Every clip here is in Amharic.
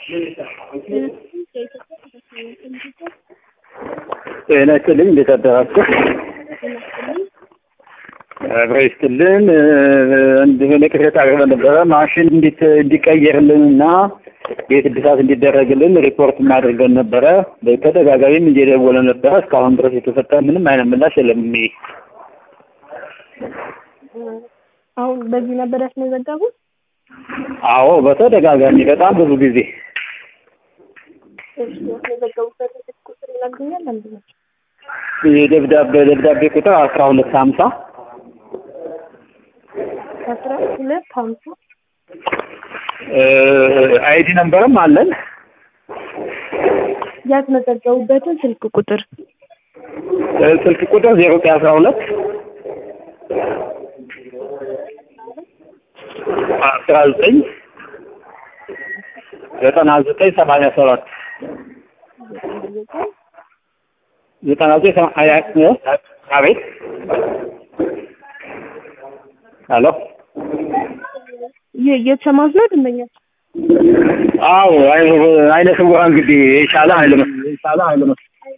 ጤና ይስጥልኝ። እንዴት አደራችሁ? አብሮ ይስጥልን። እንደሆነ ቅሬታ አቅርበን ነበረ ማሽን እንዲት እንዲቀየርልንና ቤት እድሳት እንዲደረግልን ሪፖርት እናደርገን ነበረ። በተደጋጋሚም እየደወለ ነበረ። እስካሁን ድረስ የተሰጠ ምንም አይነት ምላሽ የለም። አሁን በዚህ ነበር ያስመዘገቡት? አዎ በተደጋጋሚ በጣም ብዙ ጊዜ እሺ፣ ያስመዘገቡበትን ስልክ ቁጥር ይነግሩኛል? ለምንድን ነው? የደብዳቤ ደብዳቤ ቁጥር አስራ ሁለት ሀምሳ አስራ ሁለት ሀምሳ አይዲ ነምበርም አለን። ያስመዘገቡበትን ስልክ ቁጥር ስልክ ቁጥር ዜሮ ዘጠኝ አስራ ሁለት አስራ ዘጠኝ ዘጠና ዘጠኝ ሰማንያ ሰባት ዘጠና ዘጠኝ ሰማንያ አቤት ሄሎ እየተሰማት ነው ደንበኛ? አዎ አይነ ስውራን እንግዲህ የቻለ ኃይል ነው የቻለ ኃይል ነው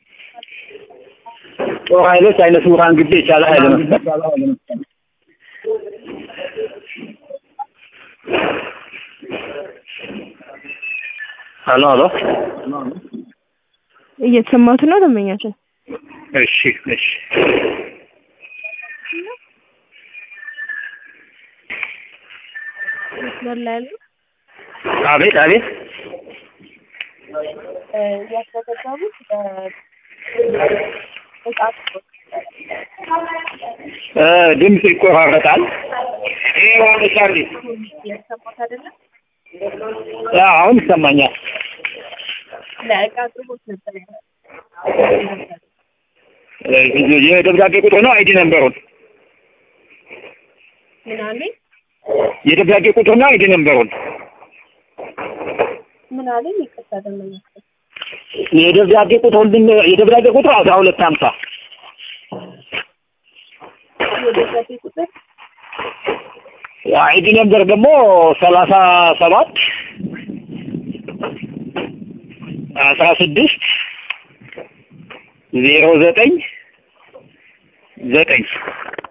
ጦር ኃይሎች አይነ ስውራን እንግዲህ የቻለ ኃይል ነው ሄሎ ሄሎ እየተሰማት ነው ደንበኛችን? እሺ እሺ መስመር ላይ ያሉ አቤት አቤት ያስመዘገቡት እ ድምፅ ይቆራረጣል። ያሰማት አይደለም? አሁን ይሰማኛል። ለእቃ አቅርቦት ነበር የደብዳቤ ቁጥር ነው አይዲ ነምበሩን ምን አለኝ የደብዳቤ ቁጥር ነው አይዲ ነምበሩን ምን አለኝ? ይቅርታ ደንበኛችን የደብዳቤ ቁጥር የደብዳቤ ቁጥር አስራ ሁለት ሀምሳ የደብዳቤ ቁጥር አይዲ ነምበር ደግሞ ሰላሳ ሰባት አስራ ስድስት ዜሮ ዘጠኝ ዘጠኝ